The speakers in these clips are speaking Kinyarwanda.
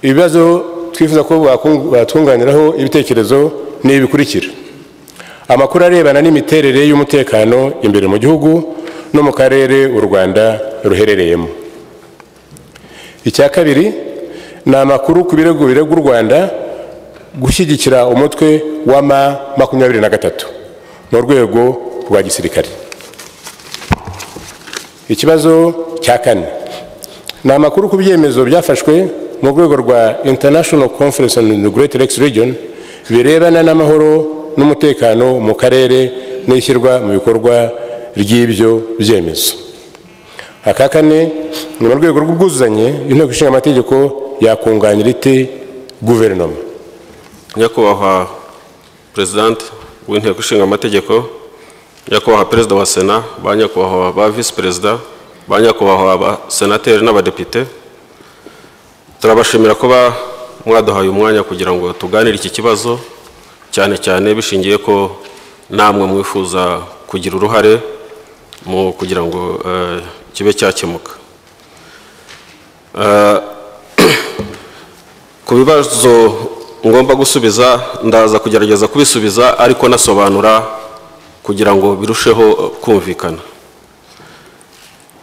ibibazo twifuza ko batunganiraho ibitekerezo ni ibikurikira amakuru arebana n'imiterere y'umutekano imbere mu gihugu no mu karere u rwanda ruherereyemo icya kabiri ni amakuru ku birego birega u rwanda gushyigikira umutwe wa ma makumyabiri na gatatu mu rwego rwa gisirikare ikibazo cya kane ni amakuru ku byemezo byafashwe mu rwego rwa international conference on the great lakes region birebana n'amahoro n'umutekano mu karere n'ishyirwa mu bikorwa ry'ibyo byemezo aka kane ni mu rwego rw'ubwuzuzanye inteko ishinga amategeko yakunganyira ite guverinoma nyakubahwa perezidante w'inteko ishinga amategeko nyakubahwa perezida wa sena ba nyakubahwa ba visi perezida ba nyakubahwa ba senateri n'abadepite turabashimira kuba mwaduhaye umwanya kugira ngo tuganire iki kibazo cyane cyane bishingiye ko namwe mwifuza kugira uruhare mu kugira ngo kibe cyakemuka ku bibazo ngomba gusubiza ndaza kugerageza kubisubiza ariko nasobanura kugira ngo birusheho kumvikana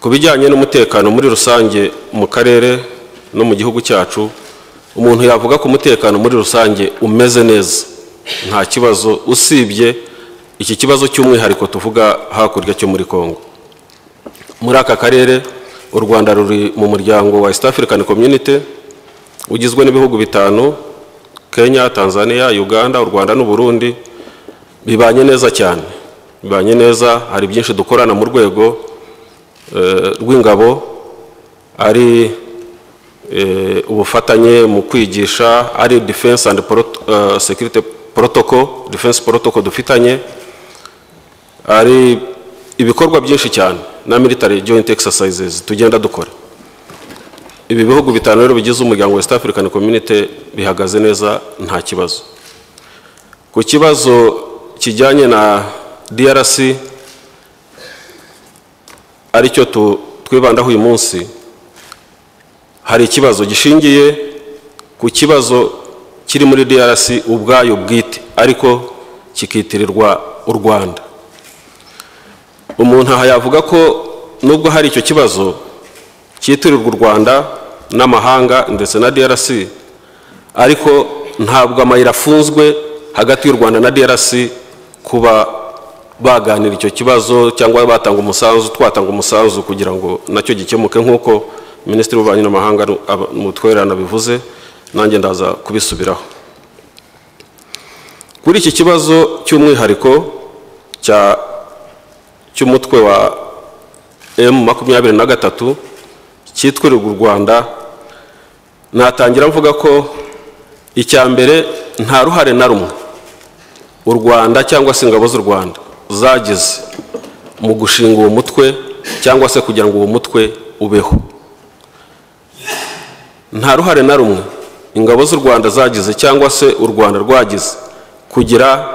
ku bijyanye n'umutekano muri rusange mu karere no mu gihugu cyacu umuntu yavuga ko umutekano muri rusange umeze neza nta kibazo usibye iki kibazo cy'umwihariko tuvuga hakurya cyo muri congo muri aka karere u rwanda ruri mu muryango wa east african community ugizwe n'ibihugu bitanu kenya tanzania uganda u rwanda n'uburundi bibanye neza cyane bibanye neza hari byinshi dukorana mu rwego rw'ingabo ari ubufatanye mu kwigisha ari defense and security protocol defense protocol dufitanye ari ibikorwa byinshi cyane na military joint exercises tugenda dukora ibi bihugu bitanu rero bigize umuryango west african community bihagaze neza nta kibazo ku kibazo kijyanye na drc aricyo twibandaho uyu munsi hari ikibazo gishingiye ku kibazo kiri muri DRC ubwayo bwite ariko kikitirirwa u Rwanda umuntu aha yavuga ko nubwo hari icyo kibazo cyitirirwa u Rwanda n'amahanga ndetse na DRC ariko ntabwo amayira afunzwe hagati y'u Rwanda na DRC kuba baganira icyo kibazo cyangwa batanga umusanzu twatanga umusanzu kugira ngo nacyo gikemuke nk'uko minisitiri w'ububanyi n'amahanga mutwererana bivuze nanjye ndaza kubisubiraho kuri iki kibazo cy'umwihariko cy'umutwe wa emu makumyabiri na gatatu cyitwirirwa u rwanda natangira mvuga ko icya mbere nta ruhare na rumwe u rwanda cyangwa se ingabo z'u rwanda zagize mu gushinga uwo mutwe cyangwa se kugira ngo uwo mutwe ubeho nta ruhare na rumwe ingabo z'u rwanda zagize cyangwa se u rwanda rwagize kugira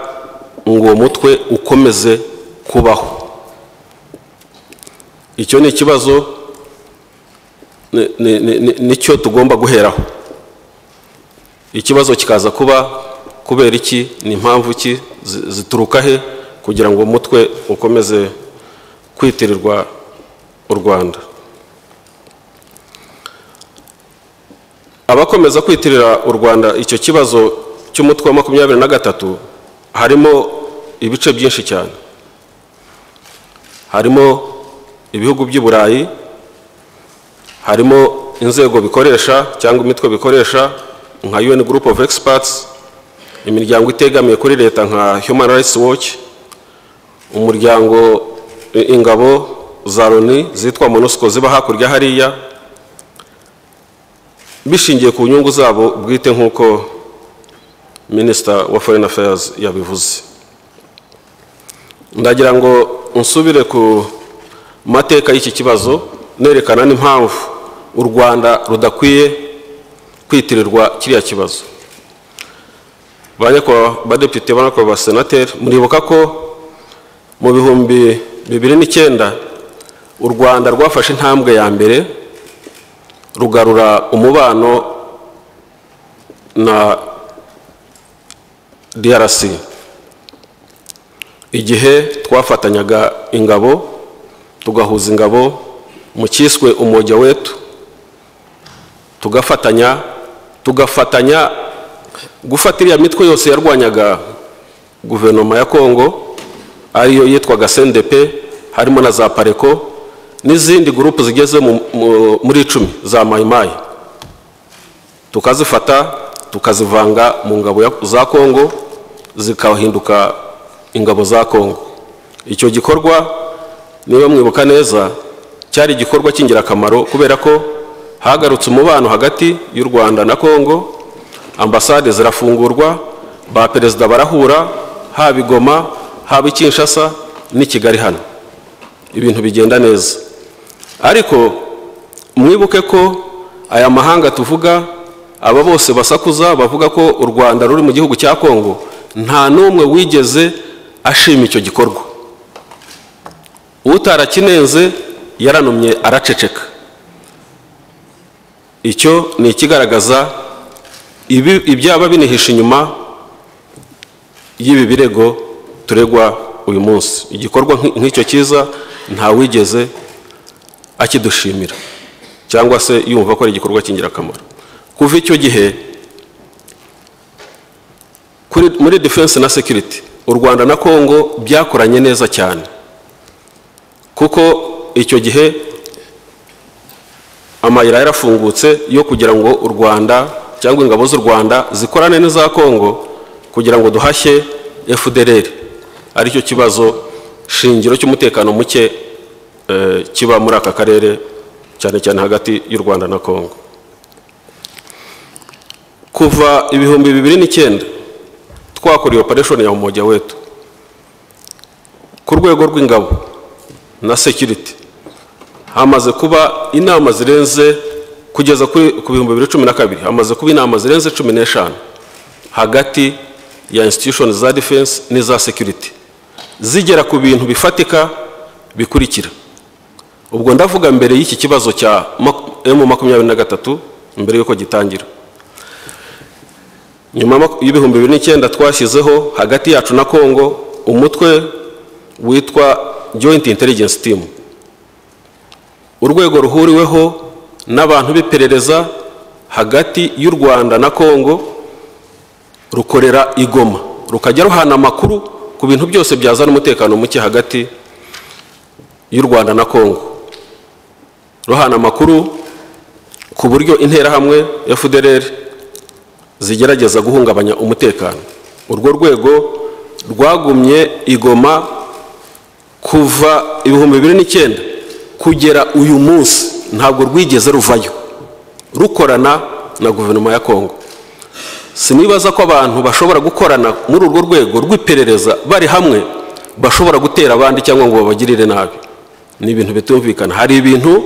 ngo uwo mutwe ukomeze kubaho icyo ni ikibazo nicyo tugomba guheraho ikibazo kikaza kuba kubera iki ni impamvu ki zituruka he kugira ngo umutwe ukomeze kwitirirwa u rwanda abakomeza kwitirira u rwanda icyo kibazo cy'umutwe wa makumyabiri na gatatu harimo ibice byinshi cyane harimo ibihugu by'i burayi harimo inzego bikoresha cyangwa imitwe bikoresha nka un group of experts imiryango itegamiye kuri leta nka human rights watch umuryango ingabo za loni zitwa monusco ziba hakurya hariya bishingiye ku nyungu zabo bwite nk'uko minisita wa foreign affairs yabivuze ndagira ngo nsubire ku mateka y'iki kibazo nerekana n'impamvu u rwanda rudakwiye kwitirirwa kiriya kibazo ba badepite ba senateri muribuka ko mu bihumbi bibiri n'icyenda u rwanda rwafashe intambwe ya mbere rugarura umubano na DRC igihe twafatanyaga ingabo tugahuza ingabo mu cyiswe umujya wetu tugafatanya tugafatanya gufata iriya mitwe yose yarwanyaga guverinoma ya kongo ariyo yitwaga sendepe harimo na za pareko n'izindi gurupu zigeze mu- mu- muri icumi za mayimayi tukazifata tukazivanga mu ngabo ya- za kongo zikahinduka ingabo za kongo icyo gikorwa niba mwibuka neza cyari igikorwa cy'ingirakamaro kubera ko hagarutse umubano hagati y'u rwanda na kongo ambasade zirafungurwa ba perezida barahura haba i goma haba i kinshasa n'i kigali hano ibintu bigenda neza ariko mwibuke ko aya mahanga tuvuga aba bose basakuza bavuga ko u rwanda ruri mu gihugu cya kongo nta n'umwe wigeze ashima icyo gikorwa utarakinenze yaranumye araceceka icyo ni ikigaragaza ibi- ibyaba binihishe inyuma y'ibi birego turegwa uyu munsi igikorwa nk- nk'icyo cyiza ntawigeze akidushimira cyangwa se yumva ko ari igikorwa cy'ingirakamaro kuva icyo gihe kuri- muri defense na security u rwanda na kongo byakoranye neza cyane kuko icyo gihe amayira yarafungutse yo kugira ngo u rwanda cyangwa ingabo z'u rwanda zikorane n'iza kongo kugira ngo duhashye fdr aricyo kibazo shingiro cy'umutekano muke eh, kiba muri aka karere cyane cyane hagati y'u rwanda na kongo kuva ibihumbi bibiri n'icyenda twakora iyo operation ya umoja wetu ku rwego rw'ingabo na security hamaze kuba inama zirenze kugeza kuri ku bihumbi bibiri cumi na kabiri hamaze kuba inama zirenze cumi n'eshanu hagati ya institution za defense n'iza security zigera ku bintu bifatika bikurikira ubwo ndavuga mbere y'iki kibazo cya mak- emu makumyabiri na gatatu mbere y'uko gitangira nyuma mak- y'ibihumbi bibiri n'icyenda twashyizeho hagati yacu na kongo umutwe witwa joint intelligence team urwego ruhuriweho n'abantu b'iperereza hagati y'u rwanda na kongo rukorera i Goma rukajya ruhana amakuru ku bintu byose byazana umutekano muke hagati y'u rwanda na kongo ruhana amakuru ku buryo interahamwe fdr zigerageza guhungabanya umutekano urwo rwego rwagumye i Goma kuva ibihumbi bibiri n'icyenda kugera uyu munsi ntabwo rwigeze ruvayo rukorana na guverinoma ya kongo sinibaza ko abantu bashobora gukorana muri urwo rwego rw'iperereza bari hamwe bashobora gutera abandi cyangwa ngo babagirire nabi ni ibintu bitumvikana hari ibintu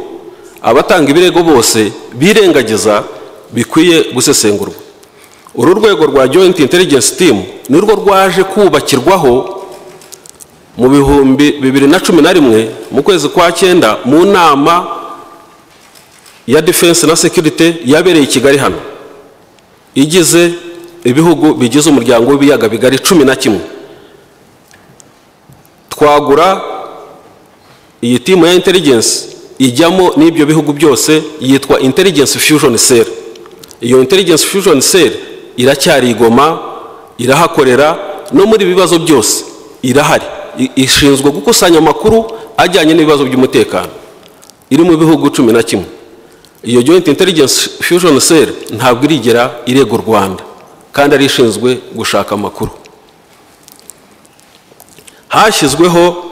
abatanga ibirego bose birengagiza bikwiye gusesengurwa uru rwego rwa joint intelligence team ni rwo rwaje kubakirwaho mu bihumbi bibiri na cumi na rimwe mu kwezi kwa cyenda mu nama ya defense na security yabereye i kigali hano igize ibihugu bigize umuryango w'ibiyaga bigari cumi na kimwe twagura iyi timu ya intelligence ijyamo n'ibyo bihugu byose yitwa intelligence fusion cell iyo intelligence fusion cell iracyari i Goma irahakorera no muri ibi bibazo byose irahari I- ishinzwe gukusanya amakuru ajyanye n'ibibazo by'umutekano iri mu bihugu cumi na kimwe iyo joint intelligence fusion cell ntabwo irigera irega u rwanda kandi ari ishinzwe gushaka amakuru hashyizweho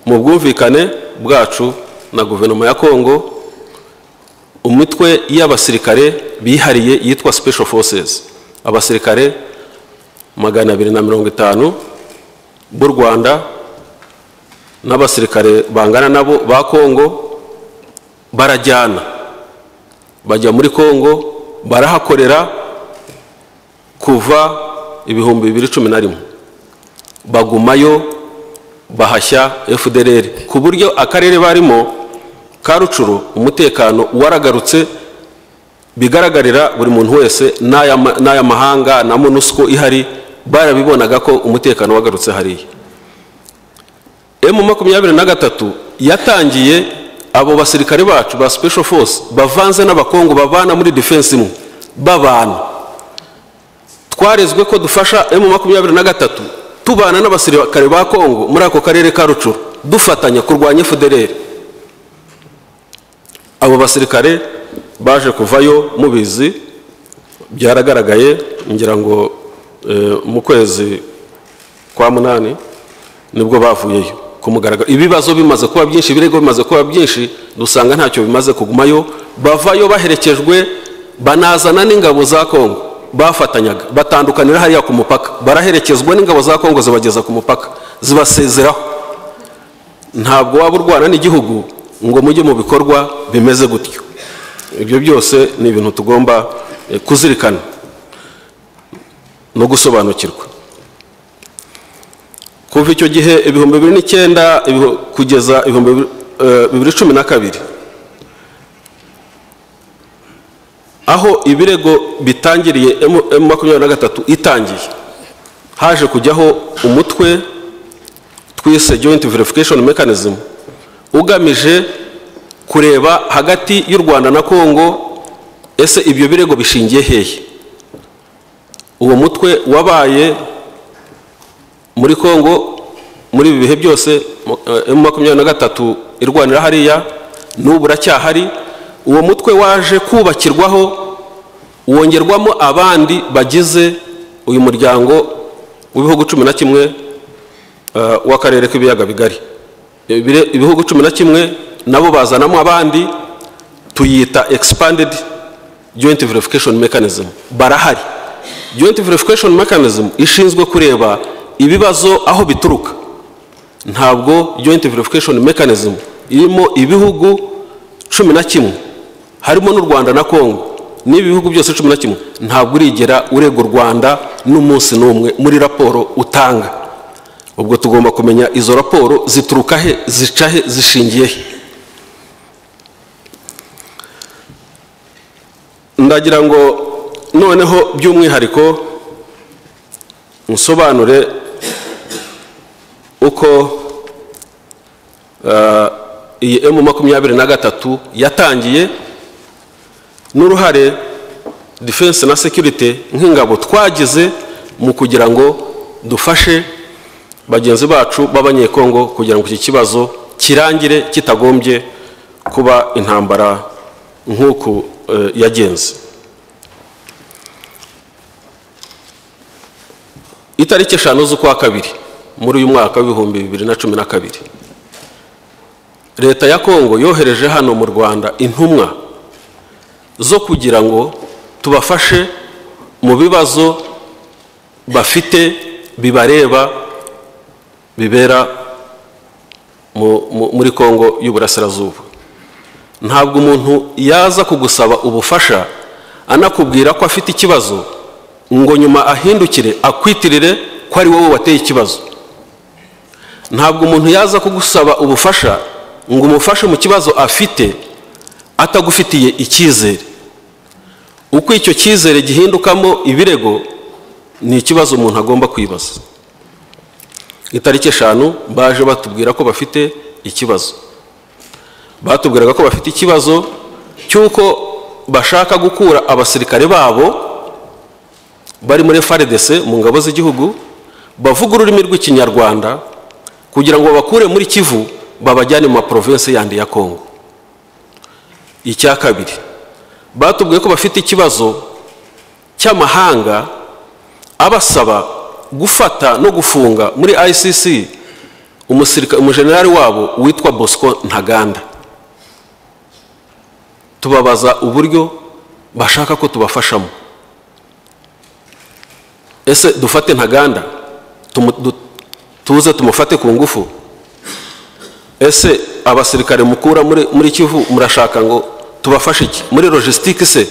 mu bwumvikane bwacu na guverinoma ya kongo umutwe y'abasirikare bihariye yitwa special forces abasirikare magana abiri na mirongo itanu b'u rwanda n'abasirikare bangana nabo ba kongo barajyana bajya muri kongo barahakorera kuva ibihumbi bibiri cumi na rimwe bagumayo bahashya fdr ku buryo akarere barimo ka rucuru umutekano waragarutse bigaragarira buri muntu wese n'aya- n'ay'amahanga na monusco ihari barabibonaga ko umutekano wagarutse hariya emu makumyabiri na gatatu yatangiye abo basirikare bacu ba special force bavanze n'abakongo babana muri defense imwe babana twarezwe ko dufasha emu makumyabiri na gatatu tubana n'abasirikare ba kongo muri ako karere ka rucuru dufatanya kurwanya federeri abo basirikare baje kuvayo mubizi byaragaragaye ngira ngo eh, mu kwezi kwa munani nibwo bavuyeyo ku mugaragaro ibibazo bimaze kuba byinshi ibirego bimaze kuba byinshi dusanga ntacyo bimaze kugumayo bavayo baherekejwe banazana n'ingabo za kongo bafatanyaga batandukanira hariya ku mupaka baraherekezwa n'ingabo za kongo zibageza ku mupaka zibasezeraho ntabwo waba urwana n'igihugu ngo mujye mu bikorwa bimeze gutyo ibyo byose ni ibintu tugomba eh, kuzirikana no gusobanukirwa kuva icyo gihe ibihumbi bibiri n'icyenda ibihu- kugeza ibihumbi bibiri- eh, bibiri cumi na kabiri aho ibirego bitangiriye M makumyabiri na gatatu itangiye haje kujyaho umutwe twise joint verification mechanism ugamije kureba hagati y'u rwanda na kongo ese ibyo birego bishingiye hehe uwo mutwe wabaye muri kongo muri ibi bihe byose emu makumyabiri na gatatu irwanira hariya n'ubu uracyahari uwo mutwe waje kubakirwaho wongerwamo abandi bagize uyu muryango w'ibihugu cumi na kimwe eh, w'akarere k'ibiyaga bigari Ibire- ibihugu cumi na kimwe nabo bazanamo abandi tuyita expanded joint verification mechanism barahari joint verification mechanism ishinzwe kureba ibibazo aho bituruka ntabwo joint verification mechanism irimo ibihugu cumi na kimwe harimo n'u rwanda na kongo n'ibi bihugu byose cumi na kimwe ntabwo urigera urega u rwanda n'umunsi n'umwe muri raporo utanga ubwo tugomba kumenya izo raporo zituruka he zica he zishingiye he ndagira ngo noneho by'umwihariko nsobanure uko eh, iyi emu makumyabiri na gatatu yatangiye n'uruhare defense na security nk'ingabo twagize mu kugira ngo dufashe bagenzi bacu b'abanyekongo kugira ngo iki kibazo kirangire kitagombye kuba intambara nk'uku eh, yagenze itariki eshanu z'ukwa kabiri muri uyu mwaka w'ibihumbi bibiri na cumi na kabiri leta ya kongo yohereje hano mu rwanda intumwa zo kugira ngo tubafashe mu bibazo bafite bibareba bibera mu- mu- muri kongo y'uburasirazuba ntabwo umuntu yaza kugusaba ubufasha anakubwira ko afite ikibazo ngo nyuma ahindukire akwitirire ko ari wowe wateye ikibazo ntabwo umuntu yaza kugusaba ubufasha ngo umufashe mu kibazo afite atagufitiye icyizere uko icyo cyizere gihindukamo ibirego ni ikibazo umuntu agomba kwibaza itariki eshanu baje batubwira ko bafite ikibazo batubwiraga ko bafite ikibazo cy'uko bashaka gukura abasirikare babo bari muri FARDC mu ngabo z'igihugu bavuga ururimi rw'ikinyarwanda kugira ngo babakure muri kivu babajyane mu maprovinsi yandi ya kongo icya kabiri batubwiye ko bafite ikibazo cy'amahanga abasaba gufata no gufunga muri icc umusirika- umujenerali wabo witwa bosco ntaganda tubabaza uburyo bashaka ko tubafashamo ese dufate ntaganda tumu- du- tuze tumufate ku ngufu ese abasirikare mukura muri, muri kivu murashaka ngo tubafashe iki muri logistique se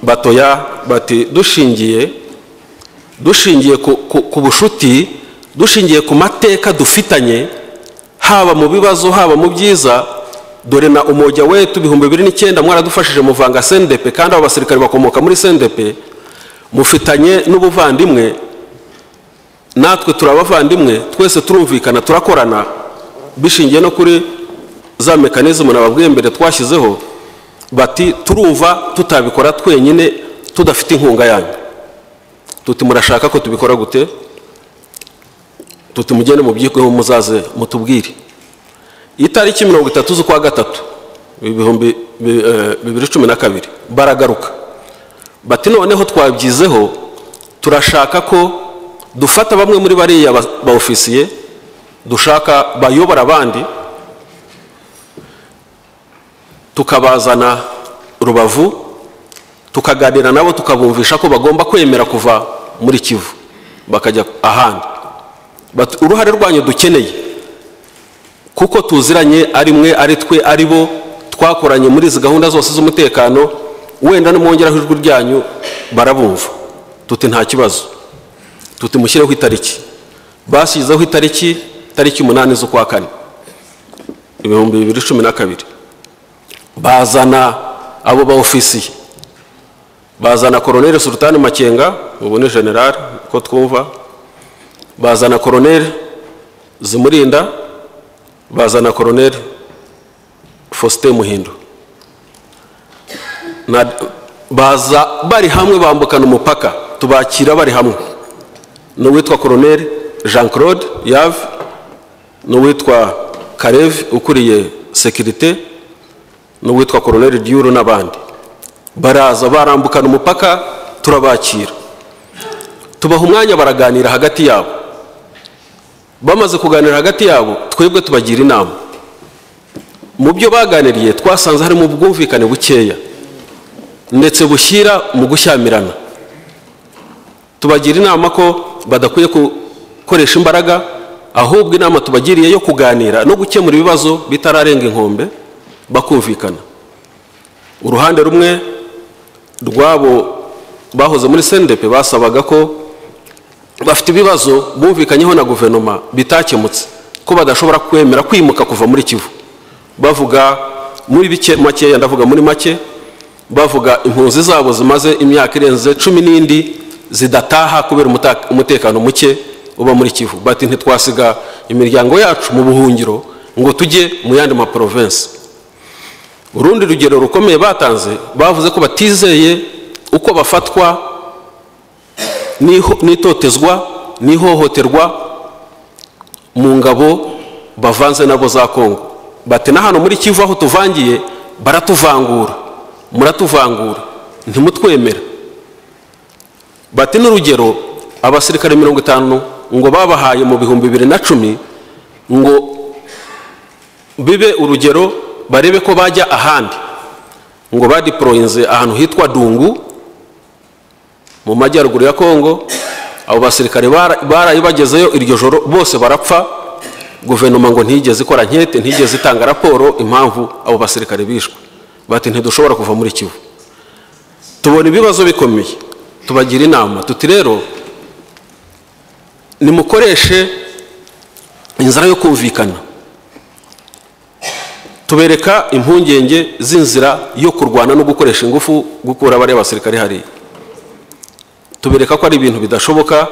batoya bati dushingiye dushingiye ku, ku, ku bushuti dushingiye ku mateka dufitanye haba mu bibazo haba mu byiza dore na umujya wetu ibihumbi bibiri n'icyenda mwaradufashije muvanga sendepe kandi abo basirikare bakomoka muri sendepe mufitanye n'ubuvandimwe natwe turi abavandimwe twese turumvikana turakorana bishingiye no kuri za mekanizmu nababwiye mbere twashyizeho bati turumva tutabikora twenyine tudafite inkunga yanyu tuti murashaka ko tubikora gute tuti mugende mubyigweho muzaze mutubwire itariki mirongo itatu z'ukwa gatatu ibihumbi bibiri cumi na kabiri baragaruka bati noneho twabyizeho turashaka ko dufata bamwe muri bariya ba ofisiye dushaka bayobora abandi tukabazana rubavu tukaganira nabo tukabumvisha ko bagomba kwemera kuva muri kivu bakajya ahandi uruhare rwanyu dukeneye kuko tuziranye ari mwe ari twe ari bo twakoranye muri izi gahunda zose z'umutekano wenda n'umwongeraho ijwi ryanyu barabumva tuti nta kibazo tuti mushyireho itariki bashyizeho itariki tariki umunani z'ukwa kane ibihumbi bibiri cumi na kabiri bazana abo ba ofisiye bazana koroneri sultani makenga ubu ni generali uko twumva bazana koroneri zimurinda bazana koroneri faustin muhindo baza bari hamwe bambukana umupaka tubakira bari hamwe n'uwitwa koroneri jean claude yave n'uwitwa karevi ukuriye sekirite n'uwitwa koroneri diyuru n'abandi baraza barambukana umupaka turabakira tubaha umwanya baraganira hagati yabo bamaze kuganira hagati yabo twebwe tubagira inama mu byo baganiriye twasanze harimo ubwumvikane bukeya ndetse bushyira mu gushyamirana tubagira inama ko badakwiye gukoresha imbaraga ahubwo inama tubagiriye yo kuganira no gukemura ibibazo bitararenga inkombe bakumvikana uruhande rumwe rwabo bahoze muri sendepe basabaga ko bafite ibibazo bumvikanyeho na guverinoma bitakemutse ko badashobora kwemera kwimuka kuva muri kivu bavuga muri bike makeya ndavuga muri make bavuga impunzi zabo zimaze imyaka irenze cumi n'indi zidataha kubera umutekano muke uba muri kivu bati ntitwasiga imiryango yacu mu buhungiro ngo tujye mu yandi maporovensi urundi rugero rukomeye batanze bavuze ko batizeye uko bafatwa n'itotezwa n'ihohoterwa mu ngabo bavanze nabo za kongo bati na hano muri kivu aho tuvangiye baratuvangura muratuvangura ntimutwemera bati n'urugero abasirikare mirongo itanu ngo babahaye mu bihumbi bibiri na cumi ngo bibe urugero barebe ko bajya ahandi ngo badiporoyinze ahantu hitwa dungu mu majyaruguru ya kongo abo basirikare baraye bagezeyo iryo joro bose barapfa guverinoma ngo ntigeze ikora nkete ntigeze itanga raporo impamvu abo basirikare bishwe bati ntidushobora kuva muri kivu tubona ibibazo bikomeye tubagira inama tuti rero nimukoreshe inzira yo kumvikana tubereka impungenge z'inzira yo kurwana no gukoresha ingufu gukura bariya basirikare hariya tubereka ko ari ibintu bidashoboka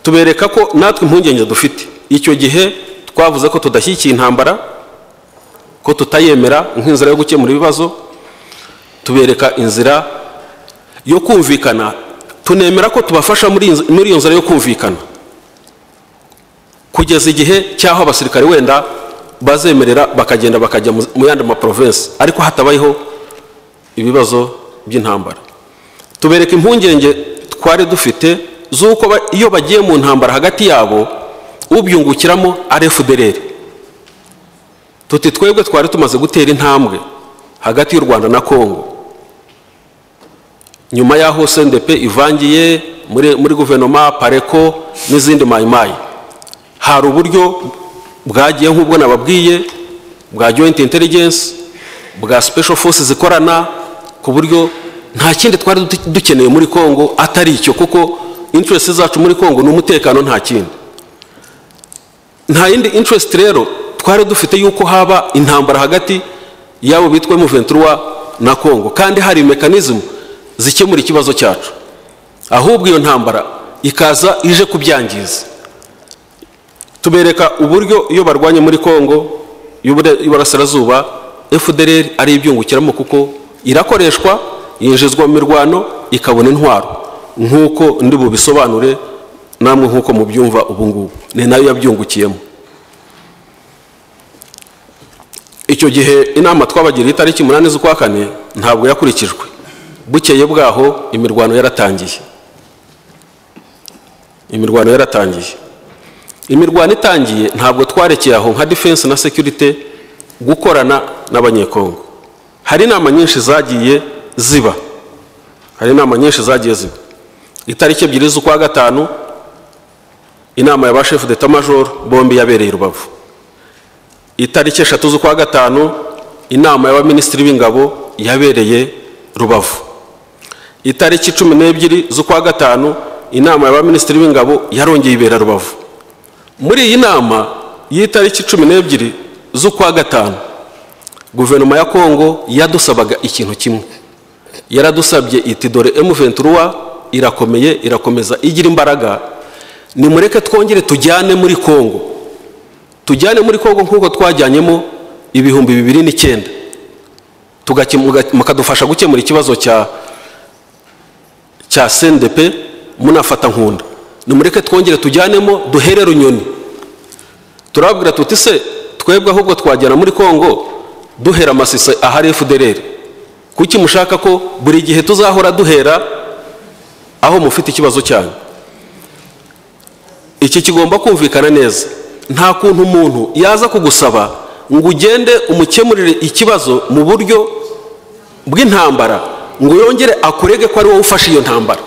tubereka ko natwe impungenge dufite icyo gihe twavuze ko tudashyigikiye intambara ko tutayemera nk'inzira yo gukemura ibibazo tubereka inzira yo kumvikana tunemera ko tubafasha muri iyo nzira yo kumvikana kugeza igihe cy'aho abasirikare wenda bazemerera bakagenda bakajya mu yandi maporovensi ariko hatabayeho ibibazo by'intambara tubereka impungenge twari dufite z'uko iyo bagiye mu ntambara hagati yabo ubyungukiramo ari fdr tuti twebwe twari tumaze gutera intambwe hagati y'u rwanda na congo nyuma y'aho cndp ivangiye muri muri guverinoma pareko n'izindi mayimayi hari uburyo bwagiye nk'ubwo nababwiye bwa joint intelligence bwa special forces zikorana ku buryo nta kindi twari dukeneye muri congo atari icyo kuko interest zacu muri congo ni umutekano nta kindi nta yindi interest rero twari dufite yuko haba intambara hagati yabo bitwa M23 na Congo kandi hari mekanizmu zikemura ikibazo cyacu ahubwo iyo ntambara ikaza ije kubyangiza tubereka uburyo iyo barwanye muri Congo y'Iburasirazuba FDLR ari ibyungukiramo kuko irakoreshwa yinjizwa mu mirwano ikabona intwaro nk'uko ndi bubisobanure namwe nk'uko mubyumva ubu ngubu ni nayo yabyungukiyemo icyo gihe inama twabagiriye itariki umunani z'ukwa kane ntabwo yakurikijwe bukeye bwaho imirwano yaratangiye imirwano yaratangiye imirwano itangiye ntabwo twarekeye aho nka defense na security gukorana n'abanyekongo hari inama nyinshi zagiye ziba hari inama nyinshi zagiye ziba itariki ebyiri z'ukwa gatanu inama ya ba shefu deta majoro bombi yabereye i rubavu itariki eshatu z'ukwa gatanu inama y'abaminisitiri b'ingabo yabereye rubavu itariki cumi n'ebyiri z'ukwa gatanu inama y'abaminisitiri b'ingabo yarongeye ibera rubavu muri iyi nama y'itariki cumi n'ebyiri z'ukwa gatanu guverinoma ya kongo yadusabaga ikintu kimwe yaradusabye iti dore M23 irakomeye irakomeza igira imbaraga nimureke twongere tujyane muri kongo tujyane muri kongo nk'uko twajyanyemo ibihumbi bibiri n'icyenda mukadufasha gukemura ikibazo cya cya sendepe munafata nkunda nimureke twongere tujyanemo duhere runyoni turababwira tuti se twebwe ahubwo twajyana muri kongo duhera amasise ahari efudereri kuki mushaka ko buri gihe tuzahora duhera aho mufite ikibazo cyanyu iki kigomba kumvikana neza nta kuntu umuntu yaza kugusaba ngo ugende umukemurire ikibazo mu buryo bw'intambara ngo yongere akurege ko ari wowe ufashe iyo ntambara